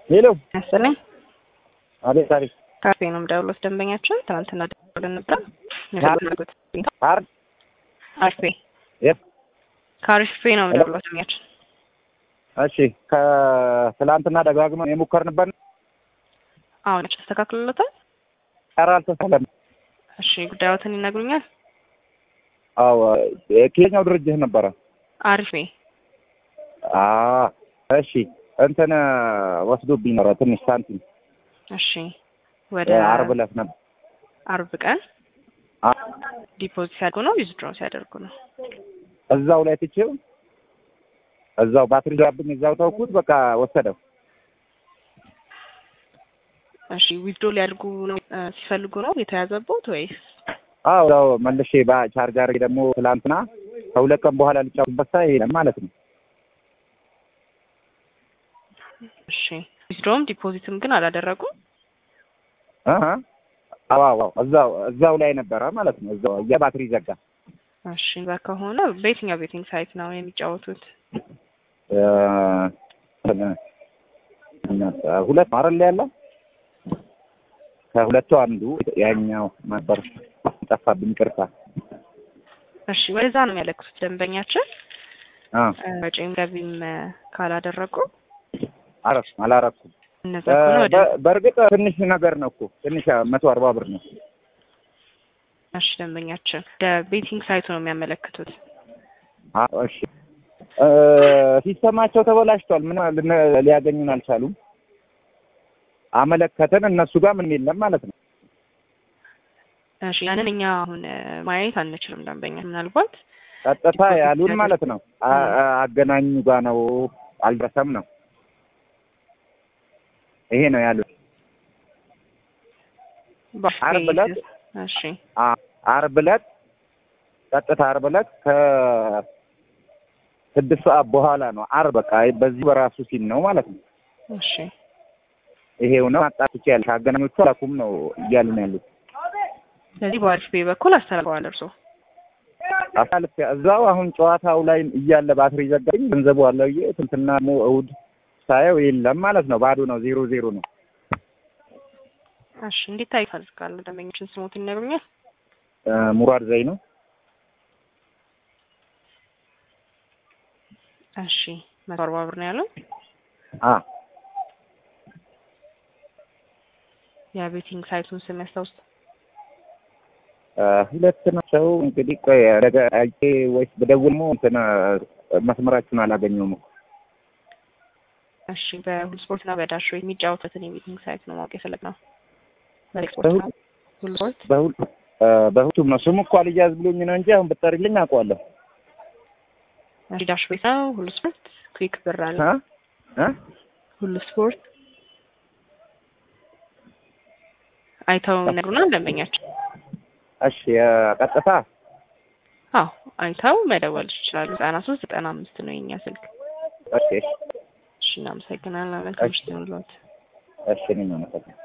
ሄሎ መሰለኝ አቤት አቤት ካፌ ነው የምደውለው። ደንበኛችን ትናንትና ደውለን ነበር። ካርድ ካፌ የት ካሪፌ ነው የምደውለው። ደንበኛችን እሺ ከትላንትና ደጋግመን የሞከርንበት አሁን ተስተካክሎለታል። ኧረ አልተሳለም። እሺ ጉዳዮትን ይነግሩኛል። አዎ ከየትኛው ድርጅት ነበረ? አሪፌ አ እሺ እንትን ወስዶብኝ ነበረ ትንሽ ሳንቲም እሺ ወደ ዓርብ ዕለት ነበር። አርብ ቀን አ- ዲፖዚት ሲያደርጉ ነው ዊዝድሮ ሲያደርጉ ነው? እዛው ላይ ትቼው እዛው ባትሪ ዛብኝ እዛው ተውኩት። በቃ ወሰደው። እሺ ዊዝድሮ ሊያደርጉ ነው እ፣ ሲፈልጉ ነው የተያዘቦት ወይስ? አዎ ያው መልሼ በቻርጅ አድርጌ ደግሞ ትላንትና ከሁለት ቀን በኋላ ልጫወትበት ሳይ የለም ማለት ነው። እሺ ዊዝድሮም ዲፖዚትም ግን አላደረጉም። አሀ አዎ አዎ እዛው እዛው ላይ ነበረ ማለት ነው። እዛው የባትሪ ዘጋ። እሺ እዛ ከሆነ በየትኛው ቤቲንግ ሳይት ነው የሚጫወቱት? እ፣ ሁለት ነው አይደል ያለው? ከሁለቱ አንዱ ያኛው ነበር ጠፋብኝ። ቅርታ እሺ ወደዛ ነው የሚያለክሱት ደንበኛችን አ እ፣ ወጪም ገቢም እ፣ ካላደረጉ አረፍ አላረኩም። እነዛ ከሆነ ወደ በ- በእርግጥ ትንሽ ነገር ነው እኮ ትንሽ መቶ አርባ ብር ነው። እሺ ደንበኛችን ወደ ቤቲንግ ሳይቱ ነው የሚያመለክቱት። አ እሺ እ፣ ሲስተማቸው ተበላሽቷል። ምን ልን- ሊያገኙን አልቻሉም። አመለከተን እነሱ ጋር ምን የለም ማለት ነው። እሺ ያንን እኛ አሁን እ፣ ማየት አንችልም። ደንበኛ ምናልባት ቀጥታ ያሉን ማለት ነው አ- አ- አገናኙ ጋር ነው አልደረሰም ነው ይሄ ነው ያሉት። ዓርብ ዕለት እሺ አ- ዓርብ ዕለት ቀጥታ ዓርብ ዕለት ከስድስት ሰዓት በኋላ ነው። ዓርብ በቃ በዚህ በራሱ ሲል ነው ማለት ነው። እሺ ይሄው ነው አጣጥቼ ያለ አገናኞቹ አላኩም ነው እያሉን ያሉት። ስለዚህ በአሪፍ ቤ በኩል አስተላልፈዋል እርሶ አሳልፍ እዛው አሁን ጨዋታው ላይ እያለ ባትሪ ዘጋኝ። ገንዘቡ አለው ዬ ትንትና ሞ እሑድ ሳየው የለም ማለት ነው። ባዶ ነው። ዜሮ ዜሮ ነው። እሺ እንዲታይ ይፈልጋሉ ደንበኞችን ስሞት ይነግሩኛል። እ፣ ሙራድ ዘይ ነው። እሺ መቶ አርባ ብር ነው ያለው። አ የቤቲንግ ሳይቱን ስም ያስታውስ። እ፣ ሁለት ናቸው እንግዲህ። ቆይ ነገ አይቼ ወይስ በደውል ሞ እንትን መስመራችሁን አላገኘውም እኮ እሺ በሁሉ ስፖርት እና በዳሽ ወይ የሚጫወቱትን የቤቲንግ ሳይት ነው ማወቅ የፈለግነው። በስፖርት ነው ሁሉ ስፖርት በሁል እ፣ በሁቱም ነው ስሙ እኮ አልያዝ ብሎኝ ነው እንጂ አሁን ብትጠሪልኝ አውቀዋለሁ። እሺ ዳሽ ቤት ነው ሁሉ ስፖርት ክዊክ ብር አለ አ አ ሁሉ ስፖርት አይተው ይነግሩናል ደንበኛቸው። እሺ እ፣ ቀጥታ አዎ አይተው መደወል ይችላሉ። ዘጠና ሶስት ዘጠና አምስት ነው የኛ ስልክ። እሺ እሺ እናመሰግናለን። መልካም ምሽት ይሁንልዎት። እሺ እኔም አመሰግናለሁ።